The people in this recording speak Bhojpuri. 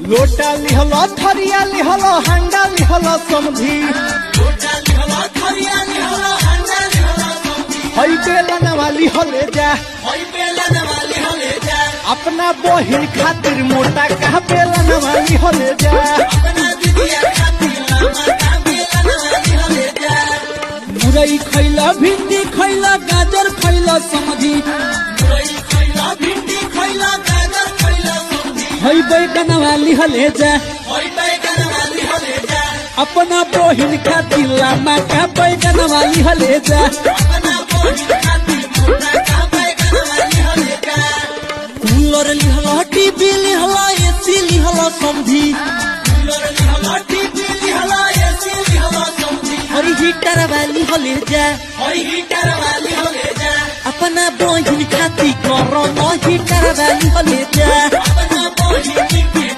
लोटा लिहल थरिया लिहल हंडा लिहल समधी हई बेलन वाली हले जा अपना बहिन खातिर मोटा कहा बेलन वाली हले जा मुरई खैला भिंडी खैला गाजर खैला समझी हई बैगन वाली हले जा अपना बहिन खातिर लामा का बैगन वाली हले जा कूलर लिहला टीवी लिहला एसी लिहला समझी हरी हीटर वाली हले जा अपना बहिन खातिर करो हीटर वाली हले जा